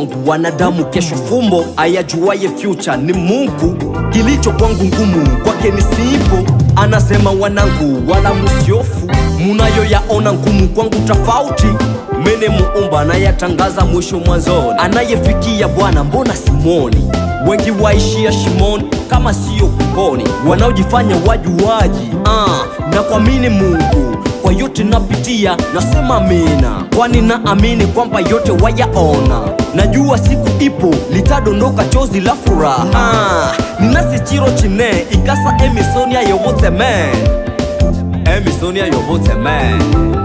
kwangu wanadamu kesho fumbo ayajuaye future ni mungu kilicho kwangu ngumu kwake ni simple anasema wanangu wala musiofu munayoyaona ngumu kwangu tofauti mene muumba anayatangaza mwisho mwanzoni anayefikia bwana mbona simoni wengi waishia shimoni kama siyo kuponi wanaojifanya wajuaji ah, na kuamini mungu kwa yote napitia nasema amina kwani naamini kwamba yote wayaona najua siku ipo litadondoka chozi la furaha ah, ninasichiro chine ikasa emisonia yobuteme emisonia yobuteme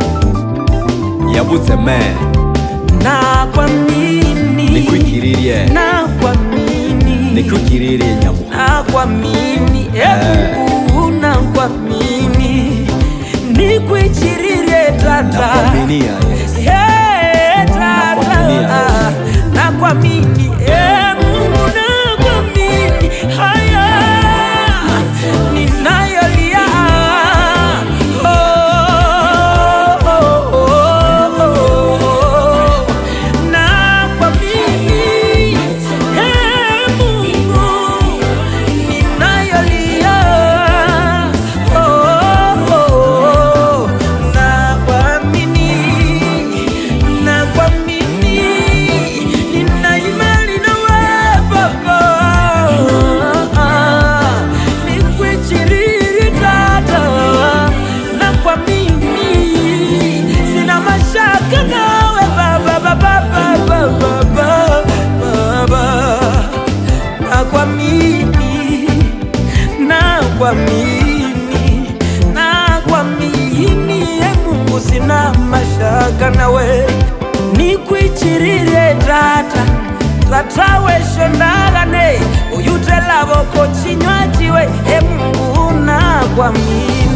yabuteme na kuamini nikwikiririe na kuamini nikwikiririe nyamu na kuamini e Mungu na kuamini nikuichiririe tata nakuaminia yes. Eh, tata Nakuaminia. na kuamini e Mungu na kuamini haya ninayolia Oh, oh, oh, oh. Na kuamini, e Mungu, ninayolia. Oh, oh, na kuamini, na kuamini, nina imani nawe Baba. Nikuichiriri tata, na kuamini, sina mashaka nawe Baba, Baba, Baba, Baba, Baba. Nakuamini, nakuamini, nakuamini, e Mungu, sina mashaka nawe, nikuichirire tata tata weshondagane uyutelavo chinywajiwe e Mungu nakuamini